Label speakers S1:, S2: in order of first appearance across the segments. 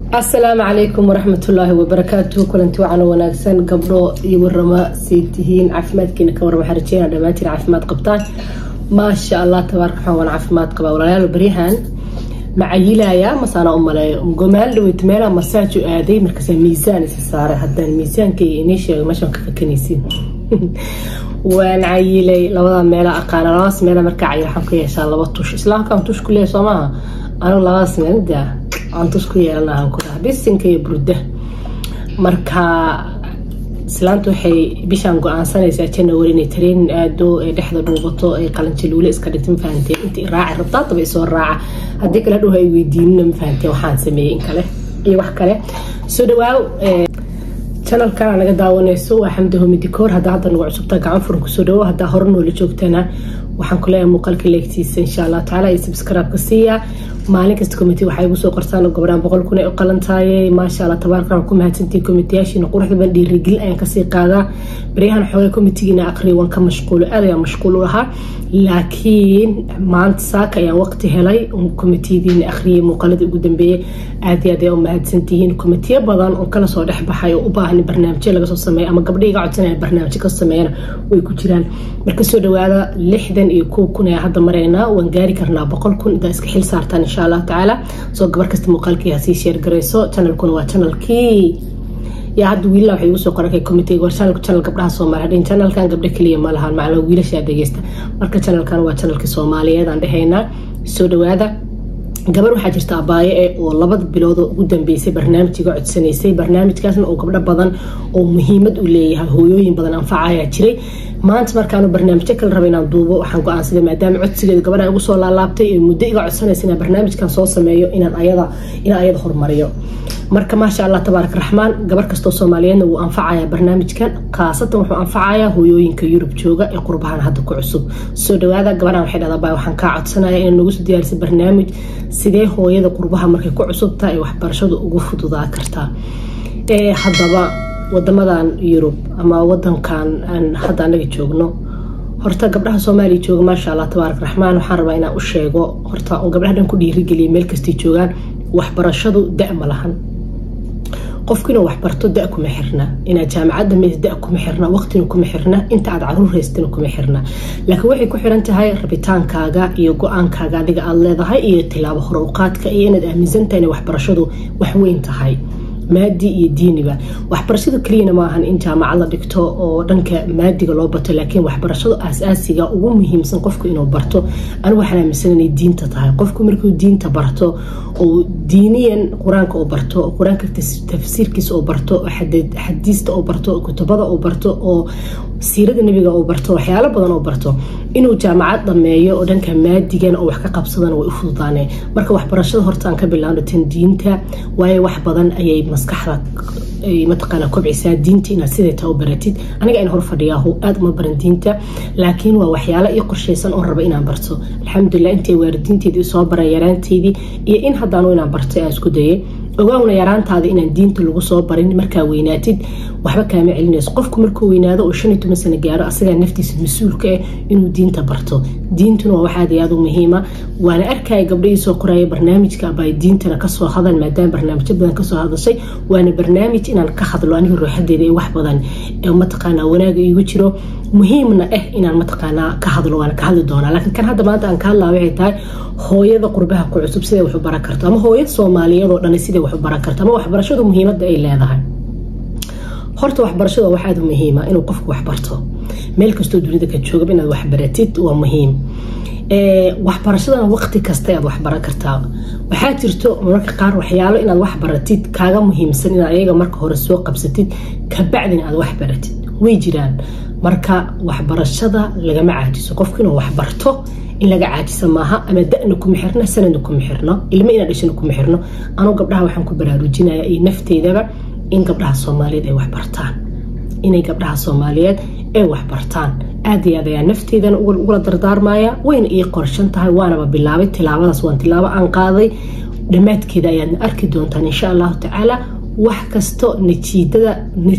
S1: asalaamu calaykum waraxmatullaahi wabarakaatu kulanti wacan wanaagsan gabdho iyo warama say tihiin caafimaadkiina ka warama xarjeena dhammaantiin caafimaad qabtaan maasha allah tabaarka waxaan waan caafimaad qabaa walaalayaal baryahan macayilaya masaana u maleeyo gomaal dhaweyt meelaa masaaju aaday markaasa miisaan isa saaray haddaan miisaanka iyo inii sheego meeshaan ka fakanaysin waan cayilay labada meela aqaana labadaas meela markaa cayil waxaan ku yeeshaa laba tush islaamkaan tush ku leeyahay soo maaha anigu labadaas meel daa aan tush ku yeelanahan ku dhaha bisinka iyo burda marka islaanta waxay bishaan go-aansanaysaa janawari inay tareenin aado ay dhexda dhuubato ay qalanjaluule iska dhigto mafahantee inta raaci rabtaa daba isoo raaca haddii kale dhow ay weydiinina mafahantee waxaan sameeyey in kale iyo wax kale soo dhawaaw janalkana naga daawanayso waa xamdi homidikoor haddaa hadda nagu cusubtaa gacan furan kusoo dhawo haddaa hore noola joogtana waxaan ku leeyahay muuqaalka leegtiisa insha allah tacaala iyo subscribe-ka siiya maalin kasta committee waxay igu soo qorsaan gabdhaan boqol kun ay u qalantaayay maasha allah tabaaraka waan ku mahadsantihi committeeyaashiina quruxda ban dhiirigelin ayaan kasii qaadaa baryahan xoogay committeegiina aqriya waan ka mashquulo aad ayaan mashquul u lahaa laakiin maanta saaka ayaan waqti helay committeediina akhriyay muuqaaladii ugu dambeeyey aad iyo aad ayaa u mahadsantihiin committeeyo badan oo kala soo dhex baxay oo u baahan barnaamijyo laga soo sameeyo ama gabdha iga codsanaya barnaamijyo ka sameeyana way ku jiraan marka soo dhawaada lixdan iyo kow kun ayaa hadda maraynaa waan gaari karnaa boqol kun intaa iska xil saartaan insha allah tacaala soo gabar kasta muuqaalkii hasii sheer garayso channelkuna waa channelkii yaa hadda wiilala waxay igu soo qorakay committee war channelku channel gabdhaha soomaaliya hadhin channelkan gabdho keliya ma lahan macnaa wiilashaa dhegeysta marka channelkan waa channelkii soomaaliyeed aan dhehaynaa soo dhawaada gabar waxaa jirta abaaye e oo labada bilood oo ugu dambeysay barnaamijga codsanaysay barnaamijkaasna oo gabdho badan oo muhiimad u leeyahay hooyooyin badan anfacayaa jiray maanta markaanu barnaamijyo kale raba inaan duubo waxaan go-aansaday maadaama codsigeeda gabadha igu soo laalaabtay ee muddo iga codsanaysa inaan barnaamijkan soo sameeyo inaan ayada inaan ayada horumariyo marka maasha allah tabaarak raxmaan gabar kastoo soomaaliyeedna wuu anfacayaa barnaamijkan khaasatan wuxuu anfacayaa hooyooyinka yurub jooga ee qurbahan hadda ku cusub soo dhawaada gabadhan waxay dhahdaa baa waxaan kaa codsanaya inaa nagu soo diyaarisay barnaamij sidee hooyada qurbaha markay ku cusubtaha ay waxbarashadu ugu fududaa kartaa haddaba wadamadan yurub ama wadankan aan hadda anaga joogno horta gabdhaha soomaaliya jooga maasha allah tabaarak raxmaan waxaan rabaa inaan u sheego horta oo gabdhaha dhan ku dhiirigeliya meel kastay joogaan waxbarashadu da ma lahan qofku inuu waxbarto da kuma xirna inaad jaamacadda meys da kuma xirna waqtina kuma xirna inta aad caruur haystina kuma xirna laakiin waxay ku xiran tahay rabitaankaaga iyo go-aankaaga adiga aad leedahay iyo tilaabo hore uqaadka iyo inaad aaminsantahay inay waxbarashadu waxweyn tahay maadi iyo diiniba waxbarashadu keliyana maahan in jaamacad la dhigto oo dhanka maadiga loo bato laakiin waxbarashadu aas-aasiga ugu muhiimsan qofku inuu barto anigu waxaan aaminsan inay diinta tahay qofku markuu diinta barto oo diiniyan qur-aanka uu barto oo qur-aanka tafsiirkiisa uu barto oo xadiista uu barto oo kutubada uu barto oo siirada nebiga uu barto waxyaalo badan uu barto inuu jaamacad dhameeyo oo dhanka maadigan oo wax ka qabsadana way u fududaaneen marka waxbarashada horta aan ka bilaabno tan diinta waayo wax badan ayay maskaxda mataqaana kobcisaa diinta inaad siday taa u baratid aniga in hor fadhiyaahu aada uma baran diinta laakiin waa waxyaalo ii qorshaysan oon raba inaan barto alxamdulilah intay waalidiinteedii soo baran yaraanteydii iyo in haddaanu inaan bartay aan isku dayay ogaawna yaraantaada inaan diinta lagu soo barin markaa weynaatid waxba kaama celinayso qofku markuu weynaado oo shan iyo toban sano gaaro asagaa naftiisa mas-uulka ah inuu diinta barto diintuna waa wax aad iyo aad u muhiima waana arkaya gabdhahii soo qoraya barnaamijka abay diintana kasoo hadal maadaama barnaamijyo badan kasoo hadashay waana barnaamij inaan ka hadlo aniga ruuxadeeda ee wax badan mataqaanaa wanaaga iigu jiro muhiimna ah inaan mataqaanaa ka hadlo waana ka hadli doonaa laakiin kan hadda maanta aan ka hadlaa waxay tahay hooyada qurbaha ku cusub siday wax u baran karto ama hooyada soomaaliyeed oo dhan siday wax u baran karto ama waxbarashadu muhiimadda ay leedahay horta waxbarashada wax aada u muhiima inuu qofku waxbarto meel kastoo dunida ka joogaba inaad waxbaratid waa muhiim waxbarashadana waqti kasta aad waxbaran kartaa waxaa jirto mararka qaar waxyaalo inaad wax baratid kaaga muhiimsan inaad ayaga marka hore soo qabsatid kabacdina aad wax baratid way jiraan marka waxbarashada lagama caajiso qofku inuu waxbarto in laga caajisa maaha ama dana kuma xirno sanadna kuma xirno ilmo inaa dhashana kuma xirno anuu gabdhaha waxaan ku baraarujinaya iyo nafteydaba in gabdhaha soomaaliyeed ay waxbartaan inay gabdhaha soomaaliyeed ay waxbartaan aad iyo aad ayaa nafteydana ugula dardaarmaya wayna ii qorshan tahay waanaba bilaabay tilaabadaas waan tilaabo aan qaaday dhammaadkeeda ayaadna arki doontaan insha allahu tacaala wax kasto natiijada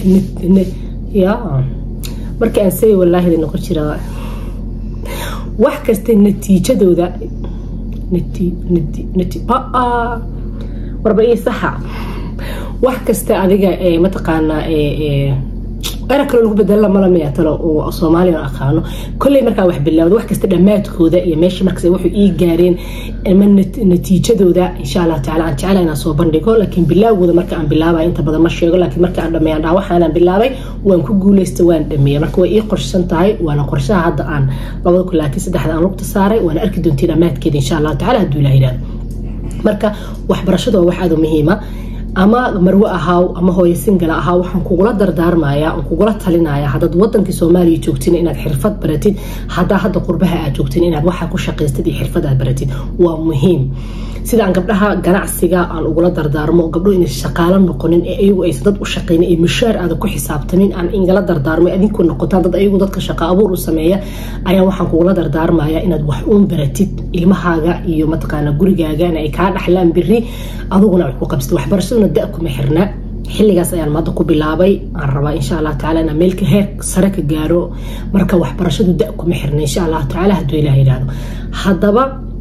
S1: marka aan say walaahida noqon jira wax kasta natiijadooda warba ii saxa wax kasta adiga mataqaanaa era kaloo lagu bedela malamaya talo oo soomaaliya aqaano kolley markaa wax bilaawda wax kasta dhammaadkooda iyo meesha markas waxay ii gaareen ama natiijadooda insha allah tacala aan jecela inaan soo bandhigo laakiin bilaawgooda marka aan bilaabay inta badan ma sheego laakiin marka aan dhameeyaan dhaa waxaanaan bilaabay waan ku guuleysta waan dhameeyay marka way ii qorshsan tahay waana qorshaha hadda aan labada kun laakiin saddexda aan lugta saaray waana arki doontiin dhammaadkeeda insha allah tacala hadduu ilaha yidhahdo marka waxbarashadu waa wax aad u muhiima ama marwe ahaaw ama hooyo singala ahaaw waxaan kugula dardaarmaya aan kugula talinaya haddaad wadankii soomaaliya joogtin inaad xirfad baratid haddaa hadda qurbaha aad joogtin inaad waxaa ku shaqaystid iyo xirfad aad baratid waa muhiim sida aan gabdhaha ganacsiga aan ugula dardaarmo gabdho inay shaqaalo noqonin ee iyagu aysan dad u shaqaynin ee mushaar aada ku xisaabtamin aan ingala dardaarmo adinku noqotaan dad ayagu dadka shaqo abuur u sameeya ayaa waxaan kugula dardaarmaya inaad wax uun baratid ilmahaaga iyo mataqaana gurigaagana ay kaa dhaxlaan biri aduguna wax ku qabsatid waxbarashaduna da kuma xirna xilligaas ayaan maada ku bilaabay aan rabaa insha allah tacala inaan meelka heer sare ka gaaro marka waxbarashadu da kuma xirna insha allah tacala hadduu ilaah yidhaahdo haddaba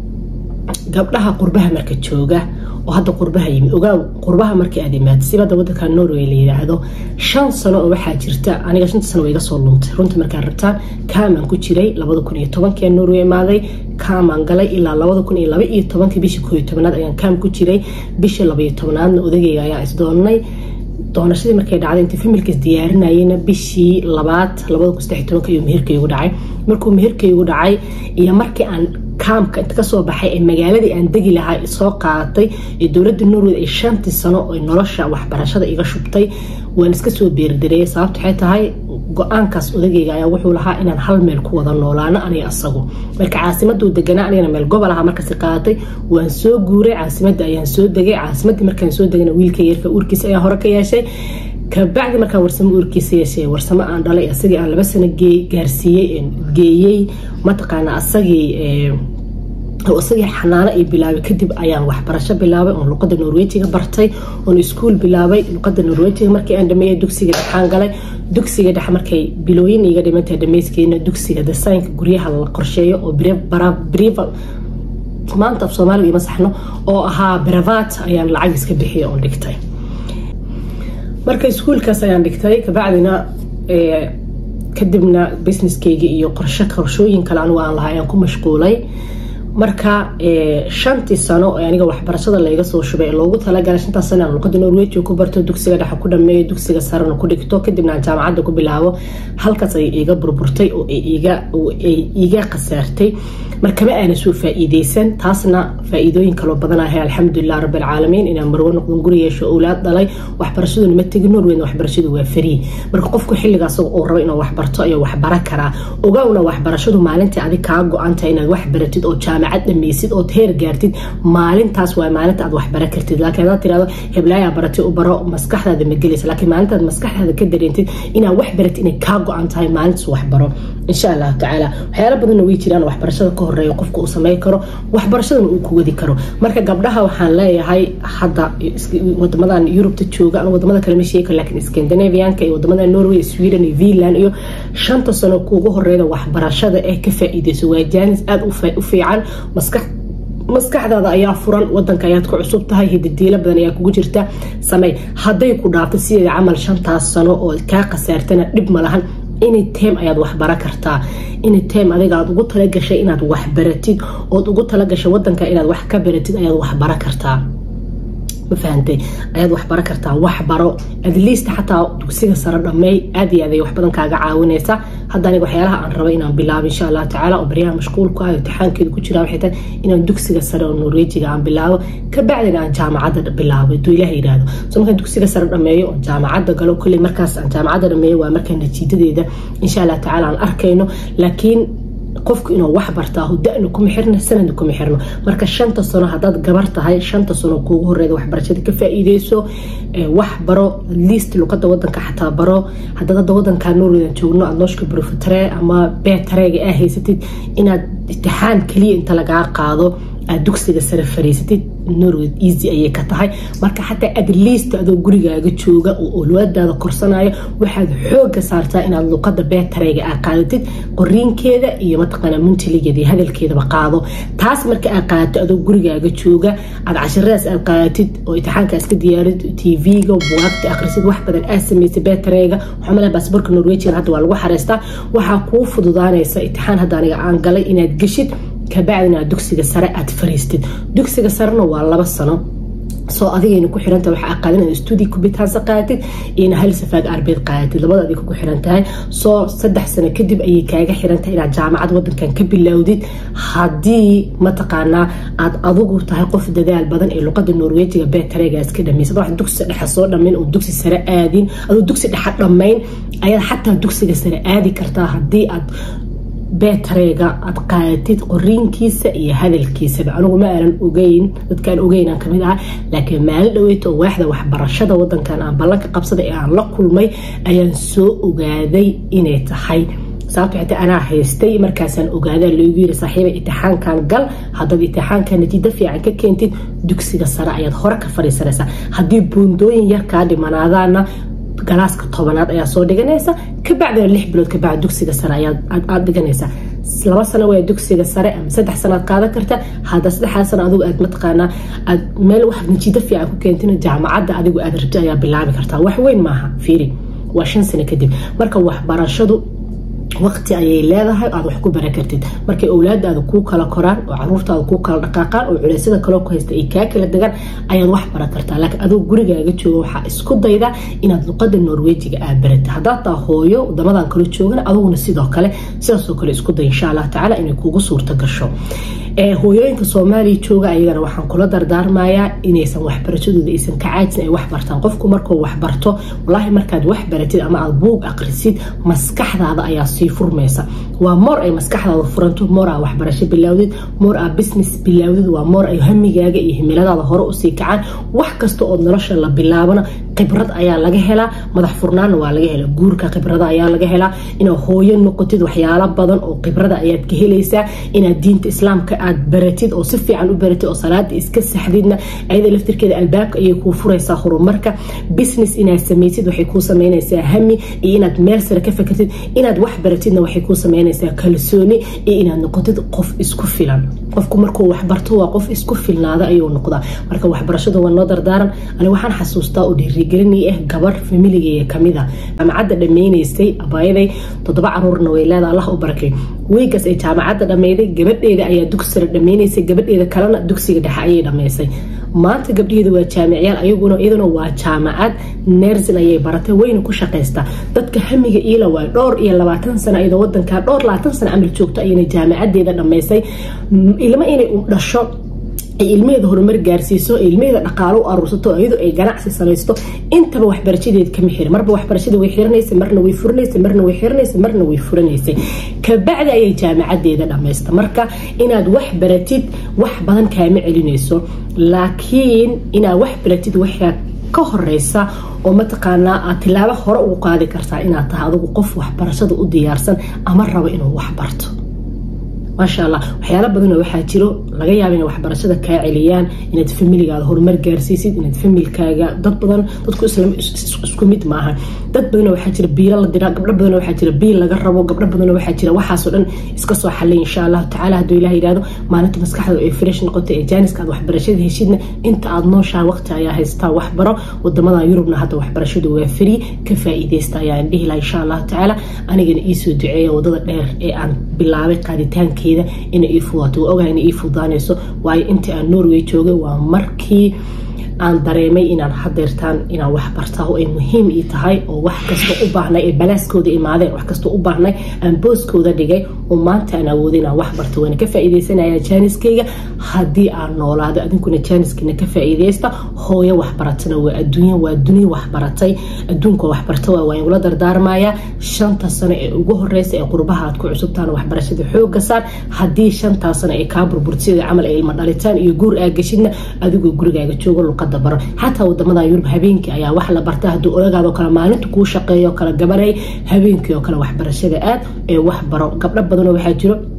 S1: gabdhaha qurbaha marka jooga oo hadda qurbaha yimi ogaaw qurbaha markii aad imaad sibada wadanka norway la yidhaahdo shan sano oo waxaa jirta aniga shanta sano waa iga soo luntay runta markaa rabtaan kaamaan ku jiray labada kun iyo tobankii norway imaaday kaamaan galay ilaa labada kun iyo laba iyo tobankii bishii koo iyo tobanaad ayaan kaam ku jiray bishii laba iyo tobanaadna odagayga ayaa isdoonnay doonashadii markay dhacday inta familkaas diyaarinayena bishii labaad labada kun saddex tobanka ayuu meherkaygu dhacay markuu meherkaygu dhacay iyo markii aan kaamka inta kasoo baxay ee magaaladii aan degi lahaa soo qaadatay ee dowladda norway ay shantii sano oo nolosha waxbarashada iga shubtay waan iska soo beerdareeyay sababta waxay tahay go-aankaas odagayga ayaa wuxuu lahaa inaan hal meel ku wada noolaano aniga asagu marka caasimaduu deganaa anigana meel gobol aha markasi qaadatay waan soo guuray caasimadda ayaan soo degay caasimadii markaan soo degana wiilka yarka uurkiisa ayaa hore ka yeeshay kabacdi markaan warsamo uurkiisa yeeshay warsamo aan dhalay asagii aan laba sano gaarsiiyey geeyey mataqaana asagii isagii xanaano ay bilaabay kadib ayaan waxbarasho bilaabay oon luqada norwejiga bartay oon iskuul bilaabay luqada norwejiga markii aan dhameeyay dugsiga dhexaan galay dugsiga dhex markay bilooyin iga dhimantahay dhamayskeena dugsiga desaynka guryaha la qorsheeyo oo brival maanta af soomaaliga ima saxno oo ahaa brevat ayaan lacag iska bixiyay oon dhigtay marka iskuulkaas ayaan dhigtay kabacdina kadibna businesskeyga iyo qorsho qorshooyin kale anigu aan lahaa ayaan ku mashquulay marka shantii sano ee aniga waxbarashada layga soo shubay ee loogu talagalay shantaas sano aan luqada norwejiga ku barto dugsiga dhexe ku dhameeyo dugsiga sarena ku dhigto kadibna aan jaamacadda ku bilaabo halkaas ay iga burburtay oo ay iga khasaartay markama aana soo faa-iideysan taasna faa-iidooyin kaloo badan ahay alxamdulilah rabbilcaalamiin inaan marwo noqdon guri yeesho owlaad dhalay waxbarashaduna ma tegin norweyna waxbarashadu waa farii marka qofku xilligaas uu rabo inuu waxbarto ayuu waxbara karaa ogaawna waxbarashadu maalintii adig kaa go-antahay inaad wax baratid oo jaamacad dhameysid ood heer gaartid maalintaas waa maalinta aad waxbara kartid laakiin hadaad tirahdo heblaayaa baratay u baro maskaxdaada ma gelaysa laakiin maalintaad maskaxdaada ka dareentid inaad wax baratid inay kaa go-an tahay maalintaas waxbaro insha allahu tacaala waxyaala badanna way jiraan waxbarashada ka horeeya qofka uu samey karo waxbarashadana uu ku wadi karo marka gabdhaha waxaan leeyahay hadda wadamadan yurubta jooga ama wadamada kale ma sheegi karo laakiin scandinavianka iyo wadamada norway sweden iyo finland iyo shanta sano kuugu horeeda waxbarashada ee ka faa-iideyso waa jaanis aada u fiican maskax maskaxdaada ayaa furan wadanka ayaad ku cusub tahay hidadiilo badan ayaa kugu jirta samey hadday ku dhaafto sideeda camal shantaas sano oo kaa khasaartana dhib ma lahan any time ayaad waxbara kartaa any time adiga aad ugu talagashay inaad waxbaratid ood ugu talagashay wadanka inaad wax ka baratid ayaad waxbara kartaa ma fahantay ayaad waxbara kartaa waxbaro adleast xataa dugsiga sare dhameey aad iyo aad ay wax badan kaaga caawinaysa hadda aniga waxyaalaha aan rabo inaan bilaabo insha allah tacaala oo baryaha mashquulku ah imtixaankeeda ku jira waxay tahay inaan dugsiga sare oo norwejiga aan bilaabo kabacdina aan jaamacadda bilaabo haduu ilaah yidhaahdo so markaan dugsiga sare dhameeyo oo jaamacadda galo kolley markaas aan jaamacadda dhameeyo waa markaa natiijadeeda insha allah tacaala aan arkayno laakiin qofku inuu wax bartaa dana kuma xirna sanadna kuma xirno marka shanta sano hadaad gabar tahay shanta sano kuugu horeeda waxbarashada ka faa-iideyso wax baro liist luqada wadanka xataa baro hadaad hadda wadanka norwedan joogno aad nooshka brofatre ama beetareega aa haysatid inaad imtixaan keliya inta lagaa qaado aad dugsiga sare fariisatid norway easy ayay ka tahay marka xataa at least adoo gurigaaga jooga oo olwaadaada korsanayo waxaad xooga saartaa inaad luqada beetareyga aa qaadatid qoriinkeeda iyo mataqaana muntiligeeda iyo hadalkeedaba qaado taas marka aad qaadato adoo gurigaaga jooga aad cashiradaas aad qaadatid oo imtixaankaas ka diyaarid tv-ga bugaagta akhrisid wax badan aad samaysay beetareyga waxaa malaa baasboorka norwegian hadda waa lagu xareystaa waxaa kuu fududaanaysa imtixaan hadda aniga aan galay inaad geshid kabacdina aad dugsiga sare aad fariistid dugsiga sarena waa laba sano soo adigayna ku xiranta waxaa qaadin inaad studi kubitaansa qaadatid iyona hal safaad arbeed qaadatid labada adig ku xiran tahay soo saddex sano kadib ayay kaaga xiran tahay inaad jaamacad wadankan ka bilowdid haddii mataqaanaa aad adigu tahay qof dadaal badan ee luqada norwejiga beetareegaas ka dhamaysad wax dugsi dhexe soo dhammayn oo dugsi sare aadin adoo dugsi dhexe dhammayn ayaad xataa dugsiga sare aadi kartaa haddii aad beetareega aad qaadatid qoriinkiisa iyo hadalkiisaba anigu ma aanan ogeyn dadkaan ogeynaan kamid aha laakiin maalin dhaweyta oo waaxda waxbarashada wadankan aan ballanka qabsada ee aan la kulmay ayaan soo ogaaday inay tahay sababto xitaa anaa haystay markaasaan ogaadaa loogu yiri saaxiiba itixaankan gal haddaad itixaanka natiijo fiican ka keentid dugsiga sare ayaad hore ka fadhiisanaysaa haddii buundooyin yar kaa dhimanaadaana galaaska tobanaad ayaa soo dhiganaysa kabacdina lix bilood kabacd dugsiga sare aad dhiganaysa laba sano waa dugsiga sare ama saddex sanoad qaadan karta hadda saddexdaa sano adigu aad mataqaanaa aad meel wax natiijo fiican ku keentina jaamacadda adigu aad rabto ayaa bilaabi kartaa wax weyn maaha fiiri waa shan sano kadib marka waxbarashadu waqti ayay leedahay aad wax ku baran kartid markay owlaadaada kuu kala koraan oo caruurtaada kuu kala dhaqaaqaan oo culeysyada kaloo ku haysta ay kaa kala degaan ayaad wax baran kartaa laakiin adoo gurigaaga jooga waxaa isku dayda inaad luqada norwejiga aad baratid haddaad taa hooyo wadamadan kala joogana aduguna sidoo kale sidaasoo kale isku day insha allah tacaala inay kugu suurta gasho hooyooyinka soomaaliya jooga ayagana waxaan kula dardaarmayaa inaysan waxbarashadooda aysan ka caajin ay wax bartaan qofku markuu waxbarto walaahi markaad wax baratid ama aad buug aqrisid maskaxdaada ayaa sii furmaysa waa moor ay maskaxdaada furanto moor aa waxbarasho bilaawdid moor aa business bilaawdid waa moor ay hamigaaga iyo himiladaada hore usii kacaan wax kasta oo nolosha la bilaabana khibrad ayaa laga helaa madax furnaanna waa laga helaa guurka khibrada ayaa laga helaa inaad hooyo noqotid waxyaalo badan oo khibrada ayaad ka helaysaa inaad diinta islaamka aad baratid oo si fiican u baratid oo salaada iska saxdidna ayada laftirkeeda albaabka ayay kuu furaysaa horumarka business inaad samaysid waxay kuu samaynaysaa hami iyo inaad meel sare ka fakartid inaad wax baratidna waxay kuu samaynaysaa kalsooni iyo inaad noqotid qof isku filan qofku markuu waxbarto waa qof isku filnaada ayuu noqdaa marka waxbarashadu waa noo dardaaran ani waxaan xasuustaa oo dhiirigelinay ah gabar familigeeya kamida jaamacadda dhammaynaysay abaayaday toddoba caruurna way leeda allah u barakay weygaas ay jaamacadda dhammayday gabadheeda ayaa dugsi sare dhammaynaysay gabadheeda kalena dugsiga dhexe ayay dhammaysay maanta gabdhaheedu waa jaamicyaal ayaguna iyaduna waa jaamacad nersin ayay baratay wayna ku shaqaystaa dadka hamiga iila waa dhowr iyo labaatan sano iyadoo wadankaa dhowr labaatan sano camal joogto ayayna jaamacadeeda dhammaysay ilma inay u dhasho ay ilmaheeda horumar gaarsiiso ilmaheeda dhaqaalo u aruursato iyadoo ay ganacsi samaysto intaba waxbarashadeed kama xirin marba waxbarashada way xiranaysa marna way furanaysa marna way xiranaysa marna way furanaysay kabacdi ayay jaamacadeeda dhammaysta marka inaad wax baratid wax badan kaama celinayso laakiin inaad wax baratid waxaa ka horeysa oo mataqaanaa aad tilaabo hore ugu qaadi kartaa inaad tahay adigu qof waxbarashada u diyaarsan ama rabo inuu wax barto maasha allah waxyaalo badanoo waxaa jiro laga yaaba inay waxbarashada kaa celiyaan inaad familigaada horumar gaarsiisid inaad familkaaga dad badan dadku isku mid maaha dad badanoo waxaa jira biilo la dira gabdho badanoo waxaa jira biil laga rabo gabdho badanoo waxaa jira waxaasoo dhan iska soo xallay insha allahu tacaala hadduu ilaah yidhahdo maalinta maskaxda ay fresh noqoto ee jaaniska aad waxbarashada heshidna inta aad nooshaa waqti ayaa haystaa waxbaro wadamadan yurubna hadda waxbarashadu waa free ka faa'iideysta ayaan dhihi laha insha allahu tacaala anigana iisoo duceeya wadada dheer ee aan bilaabay qaaditaanka inay ii fudaato waa ogahay inay ii fudaanayso waayo intii aan norway joogay waa markii aan dareemay inaan hadeertaan inaan wax bartaa oo ay muhiim ii tahay oo wax kastoo u baahnay ee balaaskooda imaadeen wax kastoo u baahnay aan booskooda dhigay oo maanta aan awooday inaan wax barto waana ka faa'iideysanaya jaaniskayga haddii aan noolaado adinkuna jaaniskiina ka faa'iideysta hooyo waxbaratana waa adduunya waa duniya waxbaratay adduunka waxbarta waa waan igula dardaarmayaa shanta sano ee ugu horeysa ee qurbaha aad ku cusubtaan waxbarashada xooga saar haddii shantaa sano ay kaa burburtida camal ay ilma dhalitaan iyo guur aa geshidna adigoo gurigaaga joogo luqada baro xataa wadamada yurub habeenkii ayaa wax la barta hadduu olagaadoo kale maalinta kuu shaqeeyo kala gabanay habeenkii oo kale waxbarashada aad ee wax baro gabdho badanoo waxaa jiro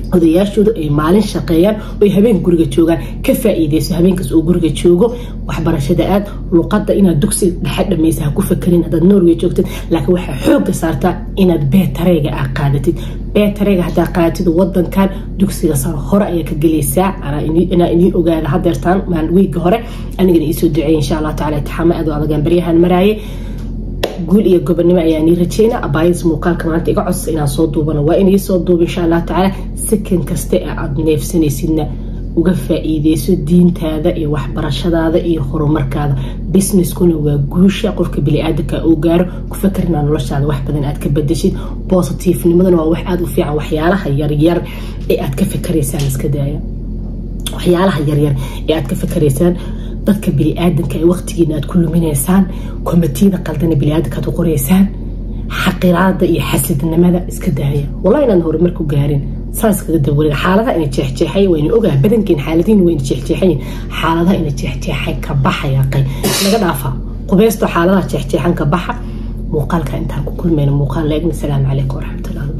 S1: odayaashooda ay maalin shaqeeyaan oy habeen guriga joogaan ka faa-iideyso habeenkaas oo guriga joogo waxbarashada aad luqada inaad dugsi dhexe dhamaysa ha ku fakerin haddaad norway joogtid laakiin waxaa xooga saartaa inaad beetareega aa qaadatid beetareega haddaa qaadatid wadankan dugsiga saro hore ayaa ka gelaysaa inaa inii ogaada hadeertaan wiiga hore anigana iisoo duceeyay insha allah tacala itixaamo aad u adagaan baryahan maraaye guul iyo gobonimo ayaa nii rajeyna abaayadis muuqaalka maanta iga codsa inaan soo duubano waa inii soo duuba insha allah tacaala sakan kaste ee aada neefsanaysidna uga faa-iideyso diintaada iyo waxbarashadaada iyo horumarkaada businesskuna waa guusha qofka bili-aadanka uu gaaro ku fakarnaa noloshaada wax badan aad ka badashid bositiifnimaduna waa wax aada u fiican waxyaalaha yaryar ee aad ka fakaraysaan iska daaya waxyaalaha yaryar ee aad ka fakaraysaan dadka bili-aadanka ee waqtigiina aad ku luminaysaan komitiyada qaldana bili-aadanka aad u qoraysaan xaqiraada iyo xasidnimada iska daaya wallahi inaan horumar ku gaarin saas kaga dawarin xaaladaha ina jeexjeexay wayna ogaa badankeen xaaladiin wayna jeexjeexayin xaaladaha ina jeexjeexay ka baxaya qay laga dhaafa qubeysto xaaladaha jeexjeexan ka baxa muuqaalka intaan ku kulmayna muuqaal leegna salaamu calaykum waraxmatullahi